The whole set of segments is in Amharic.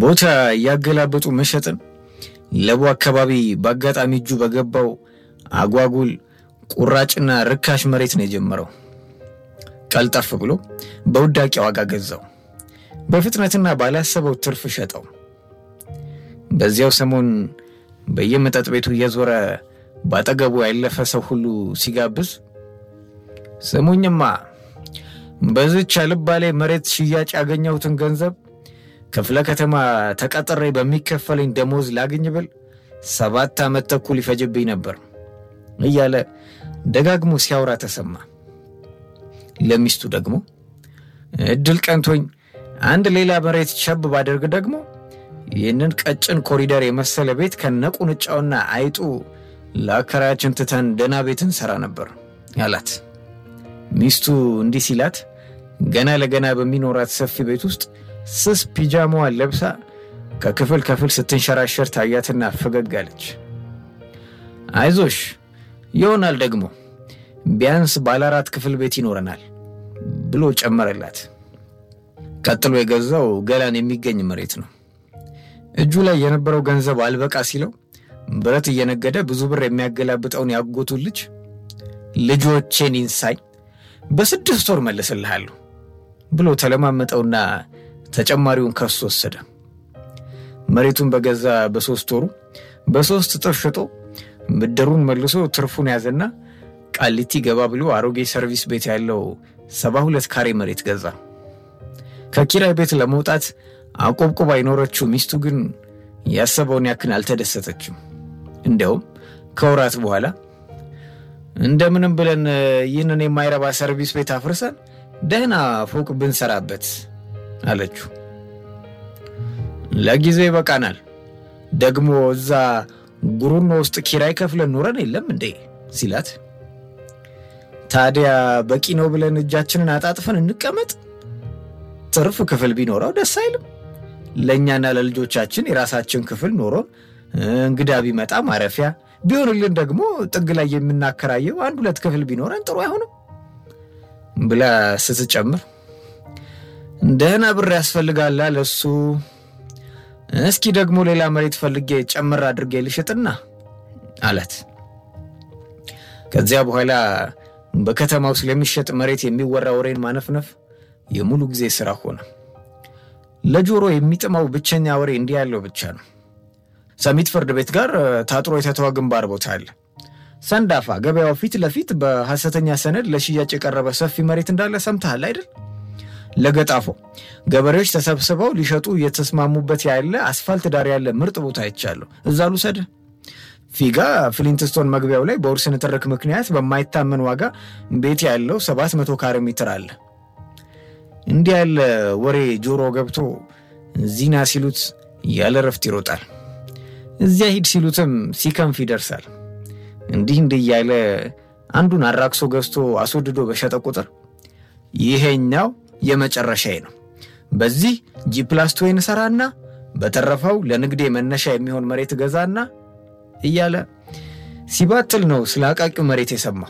ቦታ እያገላበጡ መሸጥን ለቡ አካባቢ በአጋጣሚ እጁ በገባው አጓጉል ቁራጭና ርካሽ መሬት ነው የጀመረው። ቀልጠፍ ብሎ በውዳቂ ዋጋ ገዛው። በፍጥነትና ባላሰበው ትርፍ ሸጠው። በዚያው ሰሞን በየመጠጥ ቤቱ እየዞረ ባጠገቡ ያለፈ ሰው ሁሉ ሲጋብዝ ስሙኝማ በዚች አልባሌ መሬት ሽያጭ ያገኘሁትን ገንዘብ ክፍለ ከተማ ተቀጥሬ በሚከፈለኝ ደሞዝ ላግኝ ብል ሰባት ዓመት ተኩል ይፈጅብኝ ነበር እያለ ደጋግሞ ሲያወራ ተሰማ። ለሚስቱ ደግሞ እድል ቀንቶኝ አንድ ሌላ መሬት ቸብ ባደርግ ደግሞ ይህንን ቀጭን ኮሪደር የመሰለ ቤት ከነቁንጫውና አይጡ ለአከራያችን ትተን ደህና ቤት እንሰራ ነበር አላት። ሚስቱ እንዲህ ሲላት ገና ለገና በሚኖራት ሰፊ ቤት ውስጥ ስስ ፒጃማዋን ለብሳ ከክፍል ክፍል ስትንሸራሸር ታያትና ፈገግ አለች። አይዞሽ ይሆናል ደግሞ ቢያንስ ባለ አራት ክፍል ቤት ይኖረናል ብሎ ጨመረላት። ቀጥሎ የገዛው ገላን የሚገኝ መሬት ነው። እጁ ላይ የነበረው ገንዘብ አልበቃ ሲለው ብረት እየነገደ ብዙ ብር የሚያገላብጠውን ያጎቱን ልጅ ልጆቼን ይንሳኝ በስድስት ወር መልስልሃለሁ ብሎ ተለማመጠውና ተጨማሪውን ከሱ ወሰደ። መሬቱን በገዛ በሶስት ወሩ በሶስት እጥፍ ሽጦ ብድሩን መልሶ ትርፉን ያዘና ቃሊቲ ገባ ብሎ አሮጌ ሰርቪስ ቤት ያለው ሰባ ሁለት ካሬ መሬት ገዛ። ከኪራይ ቤት ለመውጣት አቆብቆባ የኖረችው ሚስቱ ግን ያሰበውን ያክል አልተደሰተችም። እንዲያውም ከወራት በኋላ እንደምንም ብለን ይህንን የማይረባ ሰርቪስ ቤት አፍርሰን ደህና ፎቅ ብንሰራበት አለችው። ለጊዜው ይበቃናል፣ ደግሞ እዛ ጉሩኖ ውስጥ ኪራይ ከፍለን ኖረን የለም እንዴ ሲላት፣ ታዲያ በቂ ነው ብለን እጃችንን አጣጥፈን እንቀመጥ? ትርፍ ክፍል ቢኖረው ደስ አይልም? ለእኛና ለልጆቻችን የራሳችን ክፍል ኖሮን እንግዳ ቢመጣ ማረፊያ ቢሆንልን ደግሞ ጥግ ላይ የምናከራየው አንድ ሁለት ክፍል ቢኖረን ጥሩ አይሆንም ብላ ስትጨምር ደህና ብር ያስፈልጋላ ለሱ እስኪ ደግሞ ሌላ መሬት ፈልጌ ጨምር አድርጌ ልሽጥና አላት። ከዚያ በኋላ በከተማው ስለሚሸጥ መሬት የሚወራ ወሬን ማነፍነፍ የሙሉ ጊዜ ስራ ሆነ። ለጆሮ የሚጥመው ብቸኛ ወሬ እንዲህ ያለው ብቻ ነው። ሰሚት ፍርድ ቤት ጋር ታጥሮ የተተወ ግንባር ቦታ አለ። ሰንዳፋ ገበያው ፊት ለፊት በሐሰተኛ ሰነድ ለሽያጭ የቀረበ ሰፊ መሬት እንዳለ ሰምተሃል አይደል? ለገጣፎ ገበሬዎች ተሰብስበው ሊሸጡ እየተስማሙበት ያለ አስፋልት ዳር ያለ ምርጥ ቦታ አይቻለሁ። እዛ ልውሰድህ። ፊጋ ፍሊንትስቶን መግቢያው ላይ በውርስ ንትርክ ምክንያት በማይታመን ዋጋ ቤት ያለው ሰባት መቶ ካሬ ሜትር አለ። እንዲህ ያለ ወሬ ጆሮ ገብቶ ዚና ሲሉት ያለ ረፍት ይሮጣል። እዚያ ሂድ ሲሉትም ሲከንፍ ይደርሳል። እንዲህ እንዲህ እያለ አንዱን አራክሶ ገዝቶ አስወድዶ በሸጠ ቁጥር ይሄኛው የመጨረሻዬ ነው፣ በዚህ ጂፕላስቶይን ሰራና በተረፈው ለንግዴ መነሻ የሚሆን መሬት ገዛና እያለ ሲባትል ነው ስለ አቃቂው መሬት የሰማው።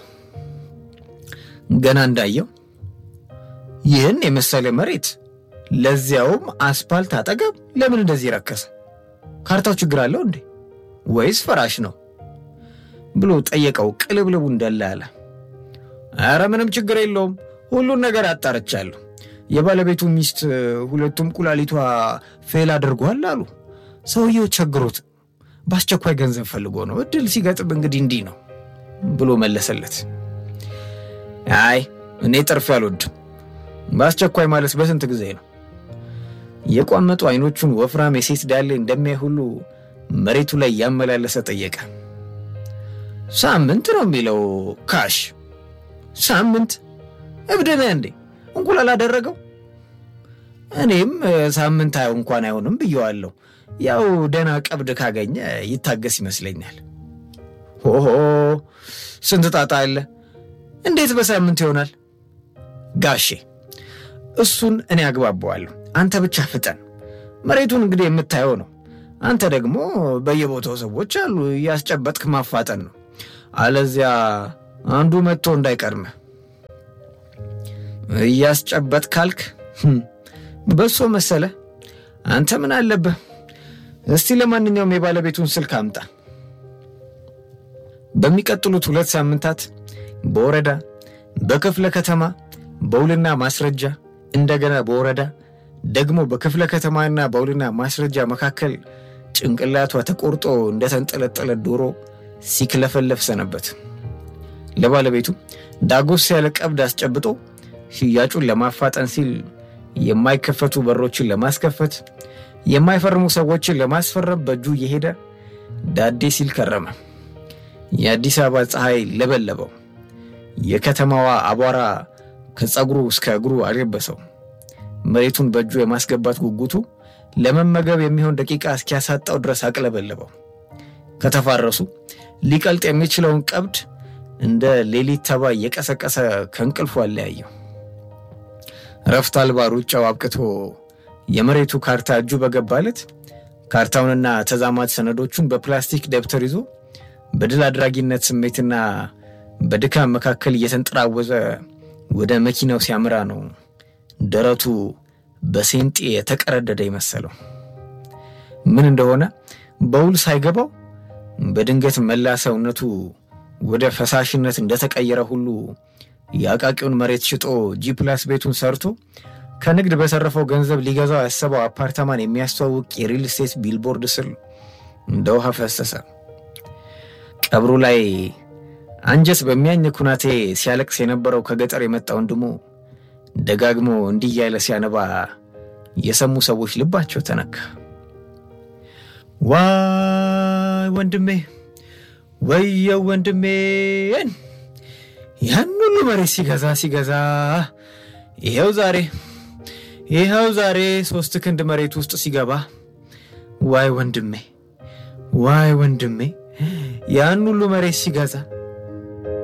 ገና እንዳየው ይህን የመሰለ መሬት ለዚያውም አስፓልት አጠገብ ለምን እንደዚህ ረከሰ? ካርታው ችግር አለው እንዴ ወይስ ፈራሽ ነው ብሎ ጠየቀው። ቅልብልቡ እንደላ ያለ አረ ምንም ችግር የለውም ሁሉን ነገር አጣርቻለሁ። የባለቤቱ ሚስት ሁለቱም ኩላሊቷ ፌል አድርጓል አሉ። ሰውየው ቸግሮት በአስቸኳይ ገንዘብ ፈልጎ ነው። እድል ሲገጥም እንግዲህ እንዲህ ነው ብሎ መለሰለት። አይ እኔ ጥርፍ አልወድም። በአስቸኳይ ማለት በስንት ጊዜ ነው? የቋመጡ አይኖቹን ወፍራም የሴት ዳሌ እንደሚያይ ሁሉ መሬቱ ላይ ያመላለሰ ጠየቀ። ሳምንት ነው የሚለው ካሽ። ሳምንት እብድ ነህ እንዴ? እንቁላል አደረገው። እኔም ሳምንት አየው እንኳን አይሆንም ብየዋለሁ። ያው ደህና ቀብድ ካገኘ ይታገስ ይመስለኛል። ሆሆ ስንት ጣጣ አለ። እንዴት በሳምንት ይሆናል? ጋሼ እሱን እኔ አግባባዋለሁ። አንተ ብቻ ፍጠን። መሬቱን እንግዲህ የምታየው ነው። አንተ ደግሞ በየቦታው ሰዎች አሉ፣ እያስጨበጥክ ማፋጠን ነው። አለዚያ አንዱ መጥቶ እንዳይቀድምህ። እያስጨበጥ ካልክ በሶ መሰለ አንተ ምን አለብህ? እስቲ ለማንኛውም የባለቤቱን ስልክ አምጣ። በሚቀጥሉት ሁለት ሳምንታት በወረዳ በክፍለ ከተማ በውልና ማስረጃ እንደገና በወረዳ ደግሞ በክፍለ ከተማና በውልና ማስረጃ መካከል ጭንቅላቷ ተቆርጦ እንደተንጠለጠለ ዶሮ ሲክለፈለፍ ሰነበት። ለባለቤቱ ዳጎስ ያለ ቀብድ አስጨብጦ ሽያጩን ለማፋጠን ሲል የማይከፈቱ በሮችን ለማስከፈት የማይፈርሙ ሰዎችን ለማስፈረም በእጁ እየሄደ ዳዴ ሲል ከረመ። የአዲስ አበባ ፀሐይ ለበለበው። የከተማዋ አቧራ ከፀጉሩ እስከ እግሩ አልለበሰው። መሬቱን በእጁ የማስገባት ጉጉቱ ለመመገብ የሚሆን ደቂቃ እስኪያሳጣው ድረስ አቅለበለበው። ከተፋረሱ ሊቀልጥ የሚችለውን ቀብድ እንደ ሌሊት ተባይ የቀሰቀሰ ከእንቅልፉ አለያየው። እረፍት አልባ ሩጫው አብቅቶ የመሬቱ ካርታ እጁ በገባለት ካርታውንና ተዛማት ሰነዶቹን በፕላስቲክ ደብተር ይዞ በድል አድራጊነት ስሜትና በድካም መካከል እየተንጠራወዘ ወደ መኪናው ሲያምራ ነው ደረቱ በሴንጤ የተቀረደደ ይመሰለው። ምን እንደሆነ በውል ሳይገባው በድንገት መላ ሰውነቱ ወደ ፈሳሽነት እንደተቀየረ ሁሉ የአቃቂውን መሬት ሽጦ ጂፕላስ ቤቱን ሰርቶ ከንግድ በተረፈው ገንዘብ ሊገዛው ያሰበው አፓርታማን የሚያስተዋውቅ የሪል ስቴት ቢልቦርድ ስር እንደ ውሃ ፈሰሰ። ቀብሩ ላይ አንጀት በሚያኝ ኩናቴ ሲያለቅስ የነበረው ከገጠር የመጣ ወንድሙ ደጋግሞ እንዲህ እያለ ሲያነባ የሰሙ ሰዎች ልባቸው ተነካ። ዋይ ወንድሜ፣ ወየው ወንድሜን ያን ሁሉ መሬት ሲገዛ ሲገዛ ይኸው ዛሬ ይኸው ዛሬ ሶስት ክንድ መሬት ውስጥ ሲገባ፣ ዋይ ወንድሜ፣ ዋይ ወንድሜ ያን ሁሉ መሬት ሲገዛ